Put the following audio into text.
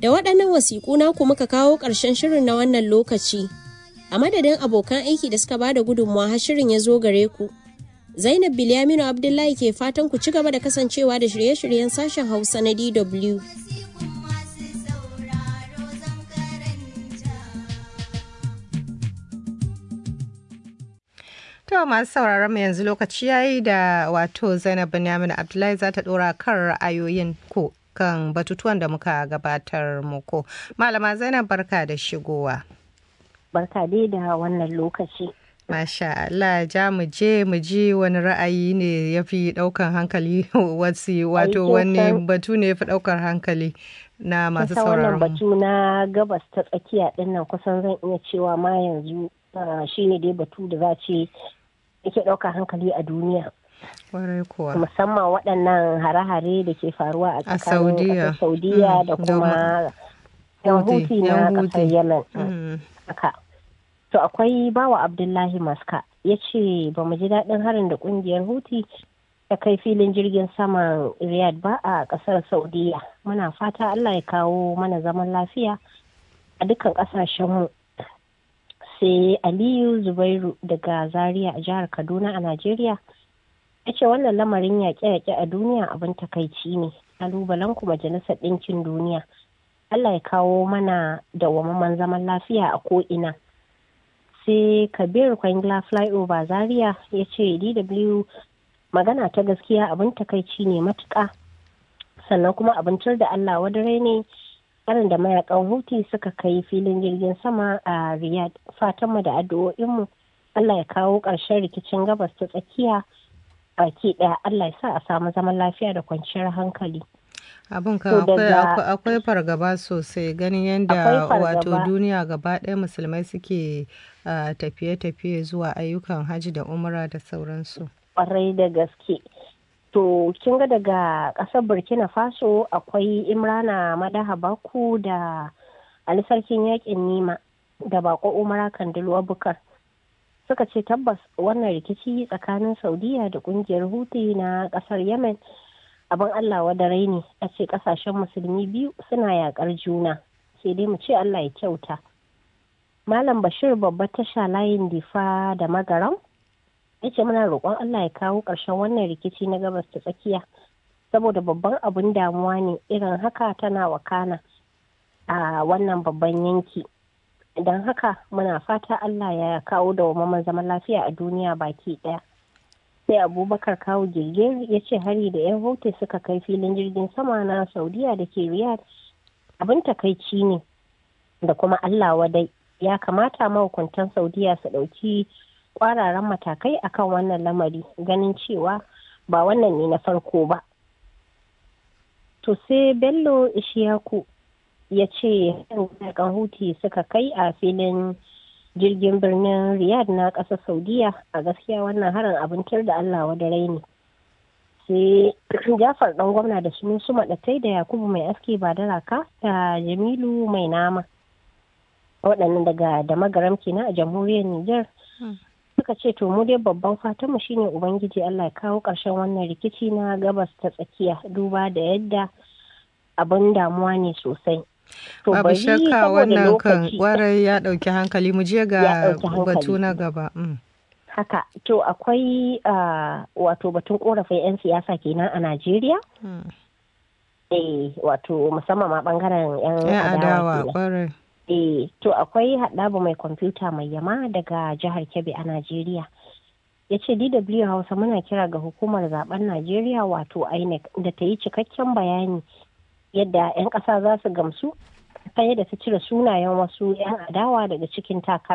Da waɗannan wasiƙu naku muka kawo ƙarshen shirin na wannan lokaci. A madadin abokan aiki da suka ba da gudunmawa har shirin ya zo gare ku. Zainab Bilyaminu Abdullahi ke fatan ku ci gaba da kasancewa da shirye-shiryen sashen Hausa na DW. To masu sauraron mu yanzu lokaci yayi da wato Zainab Binyamin Abdullahi za ta dora kan ra'ayoyin ku kan batutuwan da muka gabatar muku. Malama Zainab barka da shigowa. Barka dai da wannan lokaci. Masha Allah ja mu je mu ji wani ra'ayi ne ya fi ɗaukan hankali wasu wato wani batu ne ya fi ɗaukar hankali na masu sauraron wannan batu na gabas ta tsakiya ɗin nan kusan zan iya cewa ma yanzu shine dai batu da za ce yake ɗaukar hankali a duniya. Musamman waɗannan hare-hare da ke faruwa a tsakanin Saudiya da kuma yan huti na ƙasar Yemen. Haka. To akwai bawa Abdullahi Maska ya ce ba mu ji daɗin harin da ƙungiyar Huti ta kai filin jirgin saman Riyadh ba a ƙasar Saudiya. Muna fata Allah ya kawo mana zaman lafiya a dukkan ƙasashenmu. Sai Aliyu Zubairu daga Zaria a jihar Kaduna a Najeriya ya ce wannan lamarin yaƙe-yaƙe a duniya abin takaici ne. Kalubalen ku Majalisar Ɗinkin Duniya. Allah ya kawo mana dawwammamen zaman lafiya a ko'ina. sai kabir kwangila flyover zaria ya ce dw magana ta gaskiya abin takaici ne matuƙa sannan kuma abincin da allah wadare ne karin da mayakan huti suka kai filin jirgin sama a riyadh fatanmu da addu'o'inmu allah ya kawo ƙarshen rikicin gabas ta tsakiya baki ɗaya allah ya sa a samu zaman lafiya da kwanciyar hankali abin ka akwai fargaba sosai ganin yadda wato duniya gaba ɗaya musulmai suke tafiye-tafiye zuwa ayyukan hajji da umra da sauransu kwarai da gaske to kin ga daga ƙasar burkina faso akwai imrana madaha baku da ali sarkin yakin nima da bako umara kandilu abubakar suka ce tabbas wannan rikici tsakanin saudiya da kungiyar huti na ƙasar yemen abin Allah wadarai ne a ce kasashen musulmi biyu suna yakar juna sai dai mu ce Allah ya kyauta Malam Bashir babbar tasha layin difa da magaram ya ce muna roƙon Allah ya kawo ƙarshen wannan rikici na gabas ta tsakiya saboda babban abin damuwa ne irin haka tana wakana a wannan babban yanki don haka muna fata Allah ya kawo da zaman lafiya a duniya baki ɗaya. sai abubakar kawo girgir ya ce hari da yan hote suka kai filin jirgin sama na saudiya da ke riyadh abin takaici ne da kuma allah wadai ya kamata mahukuntan saudiya su ɗauki kwararan matakai akan wannan lamari ganin cewa ba wannan ne na farko ba to sai bello ishiyaku ya ce yan huti suka kai a filin jirgin birnin riyadh na ƙasar saudiya a gaskiya wannan harin abincin da allah wadarai ne sai jafar ɗan gwamna da sun su maɗatai da yakubu mai aski ba da raka da jamilu mai nama waɗannan daga da magaram kenan a jamhuriyar niger suka ce to mu dai babban fatan mu shine ubangiji allah ya kawo ƙarshen wannan rikici na gabas ta tsakiya duba da yadda abin damuwa ne sosai Babu shakka wannan kan kwarai ya ɗauki hankali mu je ga batu na gaba. Haka, to akwai wato batun korafin 'yan siyasa kenan a Najeriya? Eh, wato musamman ma bangaren 'yan adawa kwarai. Eh, to akwai haɗabu mai kwamfuta mai yama daga jihar Kebbi a Najeriya. ya ce DW Hausa muna kira ga hukumar zaben Najeriya wato INEC da ta yi cikakken bayani yadda 'yan ƙasa za su gamsu ta yadda ta cire sunayen wasu 'yan adawa daga cikin takara